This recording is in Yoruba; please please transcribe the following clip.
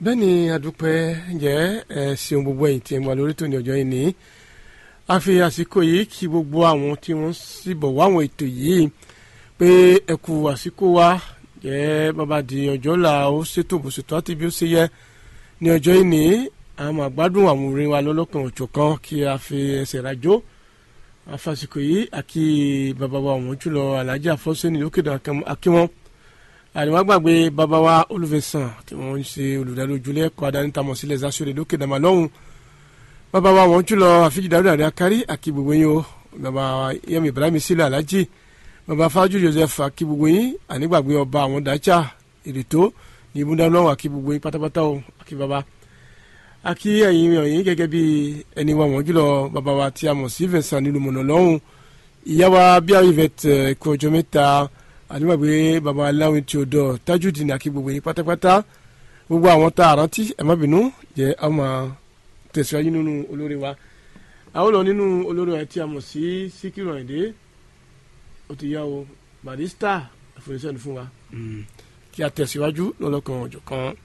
bẹ́ẹ̀ ni adúpẹ́ jẹ́ ẹ ṣeun gbogbo ẹ̀yìn tí ẹ wà lórí tòní ọjọ́ yìí ní a fi àsìkò yìí kí gbogbo àwọn tí wọ́n sì bọ̀ wá àwọn ètò yìí pé ẹ kú àsìkò wa jẹ́ bàbá di ọjọ́ là ó ṣètò bó ṣètò àti bí ó ṣe yẹ ní ọjọ́ yìí ní a máa gbádùn àwọn orin wa lọ́lọ́kan òjọ̀kan kí a fi ẹsẹ̀ rajó àfàsìkò yìí àkí bàbá wa àwọn jùlọ alájà fọ́sẹ́ni lókè dàn akíwọ́n àríwá gbàgbé bàbá wa olùfẹsàn tí wọ́n ń ṣe olùdarí ojúlé ẹ̀kọ́ adánitamọ̀ sílẹ̀ zasore lókè dàmà lọ́hùn bàbá wa wọ́n jùlọ àfijìdáwò dàrí akárí àkí gbogbo yín o bàbá yẹmi ibrahim sílẹ̀ alájì bàbá fájú joseph àkí gbogbo yín ànígbàgbé ọba àwọn dájà ìrètò ní ibùdó lọ́wọ́ àkí gbogbo yín pátápátá o àkí bàbá àkí ẹ̀yin ọ̀yìn gẹ́gẹ́ bí ẹni wa wọ́n jùlọ bàbá wa tí a mọ̀ sí vincent nílùú mọ̀nà lọ́hùn ìyá wa bí àwọn ìvẹ̀tẹ̀ ẹ̀kọ́ ọjọ́ mẹ́ta àdúgbàgbé baba aláwìn tí o dọ̀ tajudeen àkí gbogbo yín pátápátá gbogbo àwọn tá a rántí ẹ má bínú jẹ́ a máa tẹ̀síwájú nínú olórí wa àwọn lọ nínú olórí wa tí a mọ̀ sí síkírù àyìndé ó ti yá o barista àfẹnusẹ́ni fún wa kí a tẹ̀síwájú lọ́lọ́kan ọ̀jọ̀ kan.